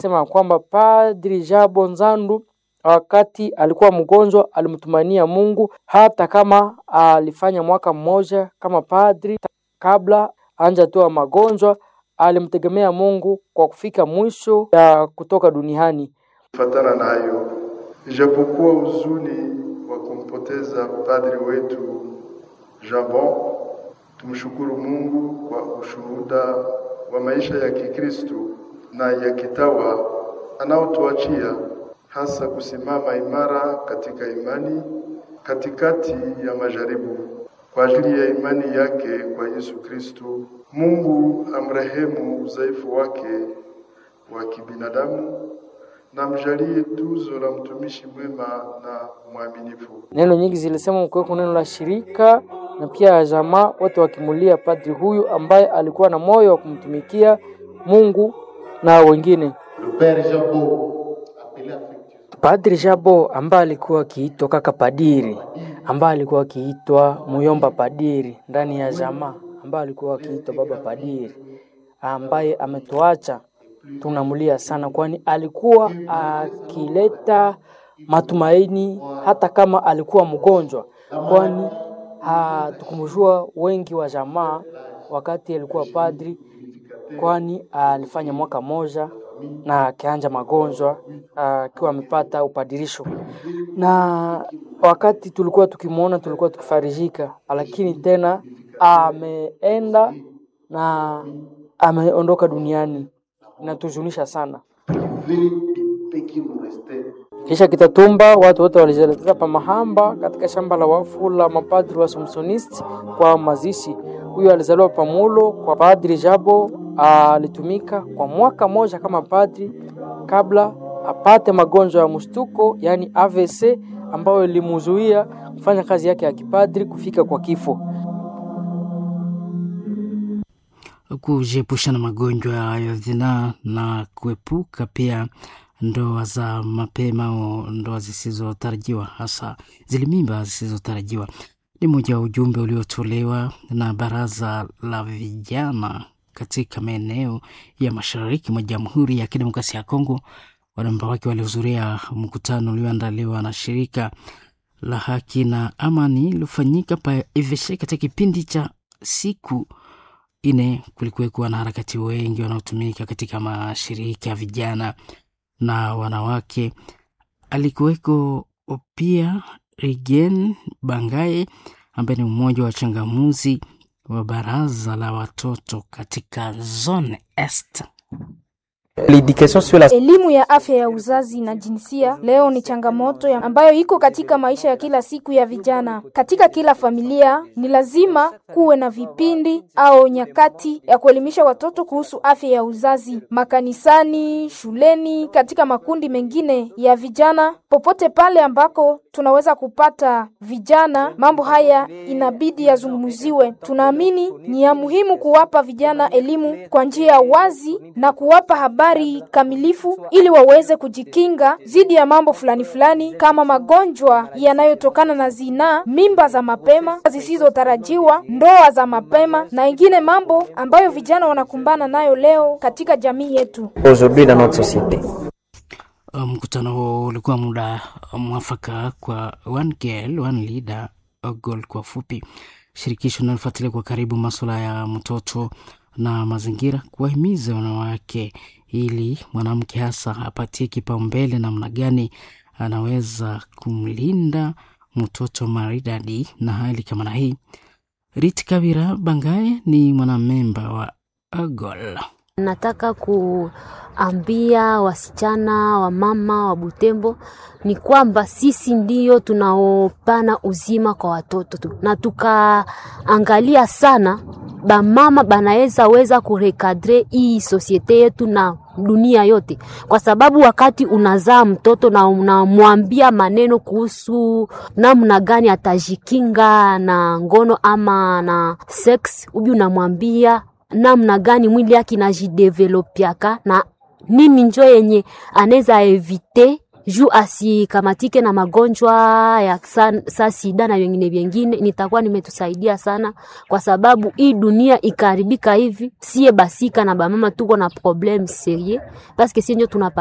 sema kwamba Padri Jabo Nzandu wakati alikuwa mgonjwa alimtumania Mungu, hata kama alifanya mwaka mmoja kama padri kabla anja toa magonjwa, alimtegemea Mungu kwa kufika mwisho ya kutoka duniani. Kufatana na hayo, ijapokuwa huzuni wa kumpoteza padri wetu Jabon, tumshukuru Mungu kwa ushuhuda wa maisha ya Kikristo na ya kitawa anaotuachia, hasa kusimama imara katika imani katikati ya majaribu kwa ajili ya imani yake kwa Yesu Kristo. Mungu amrehemu udhaifu wake wa kibinadamu na mjalie tuzo la mtumishi mwema na mwaminifu. Neno nyingi zilisema mkuweko neno la shirika na pia jamaa wote wakimulia padri huyu ambaye alikuwa na moyo wa kumtumikia Mungu na wengine. Padri Jabo ambaye alikuwa akiitwa kaka padiri, ambaye alikuwa akiitwa muyomba padiri ndani ya jamaa, ambaye alikuwa akiitwa baba padiri, ambaye ametuacha tunamulia sana, kwani alikuwa akileta matumaini hata kama alikuwa mgonjwa, kwani hatukumjua wengi wa jamaa wakati alikuwa padri, kwani alifanya mwaka moja na akianja magonjwa akiwa amepata upadirisho, na wakati tulikuwa tukimwona tulikuwa tukifarijika, lakini tena ameenda na ameondoka duniani, inatuzunisha sana. Kisha Kitatumba, watu wote walijielekeza pa Mahamba katika shamba la wafu la mapadri wa Samsonisti kwa mazishi. Huyo alizaliwa Pamulo kwa Padri Jabo, alitumika kwa mwaka moja kama padri kabla apate magonjwa ya mshtuko, yaani AVC, ambayo ilimuzuia kufanya kazi yake ya kipadri kufika kwa kifo. Kujiepusha na magonjwa ya zinaa na kuepuka pia ndoa za mapema au ndoa zisizotarajiwa, hasa zile mimba zisizotarajiwa ni moja wa ujumbe uliotolewa na baraza la vijana katika maeneo ya mashariki mwa Jamhuri ya Kidemokrasia ya Kongo. Wanamemba wake walihudhuria mkutano ulioandaliwa na shirika la haki na amani iliyofanyika pa Eveshe katika kipindi cha siku ine. Kulikuwekuwa na harakati wengi wanaotumika katika mashirika ya vijana na wanawake. Alikuweko pia Regen Bangaye ambaye ni mmoja wa changamuzi wa baraza la watoto katika zone est. Elimu ya afya ya uzazi na jinsia leo ni changamoto ya ambayo iko katika maisha ya kila siku ya vijana. Katika kila familia ni lazima kuwe na vipindi au nyakati ya kuelimisha watoto kuhusu afya ya uzazi, makanisani, shuleni, katika makundi mengine ya vijana, popote pale ambako tunaweza kupata vijana, mambo haya inabidi yazungumziwe. Tunaamini ni ya muhimu kuwapa vijana elimu kwa njia ya wazi na kuwapa habari kamilifu ili waweze kujikinga dhidi ya mambo fulani fulani kama magonjwa yanayotokana na zinaa, mimba za mapema zisizotarajiwa, ndoa za mapema na ingine mambo ambayo vijana wanakumbana nayo leo katika jamii yetu. Mkutano huo ulikuwa muda mwafaka kwa one girl, one leader, a goal kwa fupi. Shirikisho linalofuatilia kwa karibu masuala ya mtoto na mazingira kuwahimiza wanawake ili mwanamke hasa apatie kipaumbele namna gani anaweza kumlinda mtoto maridadi na hali kama na hii. Rit Kabira Bangaye ni mwanamemba wa AGOL. Nataka kuambia wasichana wa mama wa Butembo ni kwamba sisi ndiyo tunaopana uzima kwa watoto tu, na tukaangalia sana bamama banaweza weza kurekadre hii sosiete yetu na dunia yote, kwa sababu wakati unazaa mtoto na unamwambia maneno kuhusu namna gani atajikinga na ngono ama na sex, ubi unamwambia namna gani mwili yake inajidevelopiaka na nini njo yenye anaweza evite juu asikamatike na magonjwa ya sa, sa sida na vingine vingine, nitakuwa nimetusaidia sana, kwa sababu hii dunia ikaharibika hivi, sie basika na bamama tuko na problem serie paske sie njo tunapa